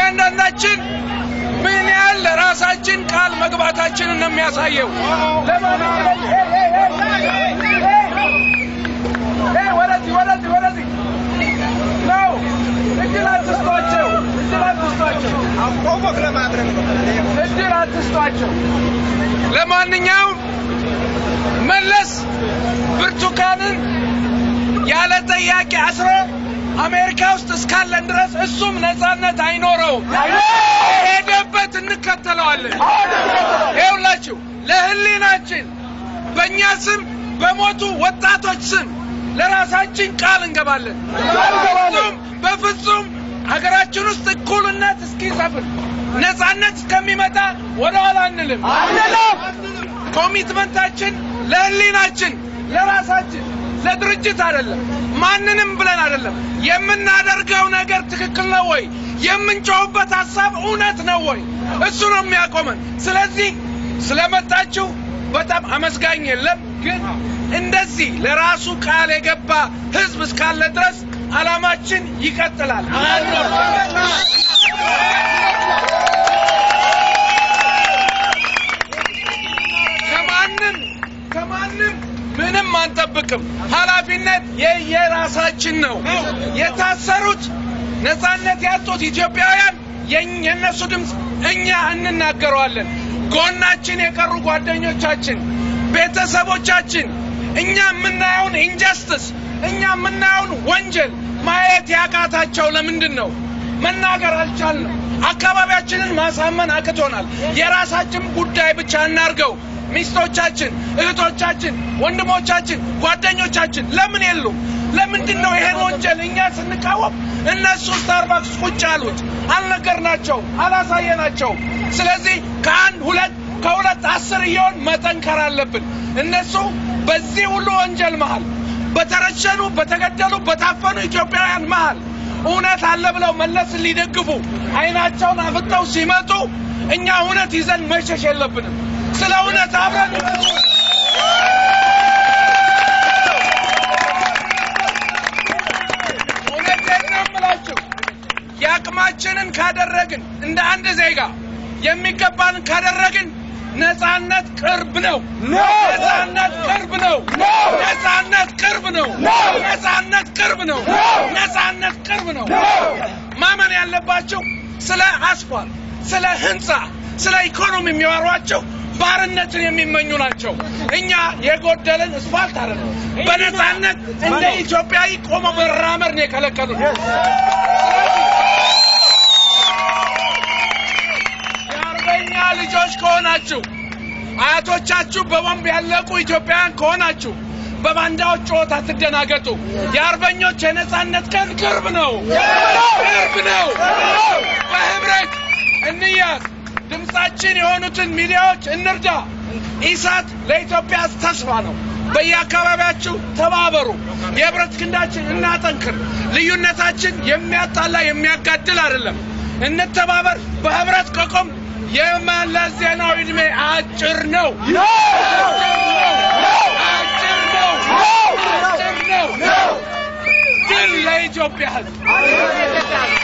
እያንዳንዳችን ምን ያህል ለራሳችን ቃል መግባታችንን ነው የሚያሳየው። ወደዚህ ወደዚህ ወደዚህ ነው። እድል አትስጧቸው፣ እድል አትስጧቸው፣ እድል አትስጧቸው። ለማንኛውም መለስ ብርቱካንን ያለ ጥያቄ አስሮ አሜሪካ ውስጥ እስካለን ድረስ እሱም ነጻነት አይኖረውም። ሄደበት እንከተለዋለን። ይኸውላችሁ ለህሊናችን በእኛ ስም በሞቱ ወጣቶች ስም ለራሳችን ቃል እንገባለን። በፍጹም በፍጹም ሀገራችን ውስጥ እኩልነት እስኪሰፍን ነጻነት እስከሚመጣ ወደኋላ አንልም። ኮሚትመንታችን ለህሊናችን ለራሳችን ለድርጅት አይደለም፣ ማንንም ብለን አይደለም። የምናደርገው ነገር ትክክል ነው ወይ? የምንጮህበት ሀሳብ እውነት ነው ወይ? እሱ ነው የሚያቆመን። ስለዚህ ስለመጣችሁ በጣም አመስጋኝ የለም። ግን እንደዚህ ለራሱ ቃል የገባ ህዝብ እስካለ ድረስ አላማችን ይቀጥላል። ከማንም ከማንም ምንም አንጠብቅም። ኃላፊነት የየራሳችን ነው። የታሰሩት ነጻነት ያጡት ኢትዮጵያውያን የእነሱ ድምፅ እኛ እንናገረዋለን። ጎናችን የቀሩ ጓደኞቻችን፣ ቤተሰቦቻችን እኛ የምናየውን ኢንጀስትስ እኛ የምናየውን ወንጀል ማየት ያቃታቸው ለምንድን ነው? መናገር አልቻልንም። አካባቢያችንን ማሳመን አቅቶናል። የራሳችን ጉዳይ ብቻ እናርገው። ሚስቶቻችን፣ እህቶቻችን፣ ወንድሞቻችን፣ ጓደኞቻችን ለምን የሉም? ለምንድን ነው ይሄን ወንጀል እኛ ስንቃወም እነሱ ስታርባክስ ቁጭ አሉት? አልነገርናቸው፣ አላሳየናቸው። ስለዚህ ከአንድ ሁለት ከሁለት አስር እየሆን መጠንከር አለብን። እነሱ በዚህ ሁሉ ወንጀል መሃል በተረሸኑ፣ በተገደሉ፣ በታፈኑ ኢትዮጵያውያን መሃል እውነት አለ ብለው መለስን ሊደግፉ አይናቸውን አፍጠው ሲመጡ እኛ እውነት ይዘን መሸሽ የለብንም። ስለ እውነት አብረን እውነቴን ነው የምላችሁ። የአቅማችንን ካደረግን እንደ አንድ ዜጋ የሚገባንን ካደረግን ነጻነት ቅርብ ነው። ነጻነት ቅርብ ነው። ነጻነት ቅርብ ነው። ነጻነት ቅርብ ነው። ነጻነት ቅርብ ነው። ማመን ያለባቸው ስለ አስፋልት፣ ስለ ህንፃ፣ ስለ ኢኮኖሚ የሚያወሯቸው ባርነትን የሚመኙ ናቸው። እኛ የጎደለን አስፋልት አይደለም። በነጻነት እንደ ኢትዮጵያዊ ቆሞ መራመድ ነው የከለከሉን። የአርበኛ ልጆች ከሆናችሁ አያቶቻችሁ በቦምብ ያለቁ ኢትዮጵያውያን ከሆናችሁ በባንዳዎች ጩኸት አትደናገጡ። የአርበኞች የነጻነት ቀን ቅርብ ነው፣ ቅርብ ነው። በህብረት እንያዝ። ድምጻችን የሆኑትን ሚዲያዎች እንርዳ። ኢሳት ለኢትዮጵያ ተስፋ ነው። በየአካባቢያችሁ ተባበሩ። የህብረት ክንዳችን እናጠንክር። ልዩነታችን የሚያጣላ የሚያጋድል አይደለም። እንተባበር። በህብረት ከቆም የመለስ ዜናዊ ዕድሜ አጭር ነው። አጭር ነው። አጭር ነው። ድል ለኢትዮጵያ ህዝብ።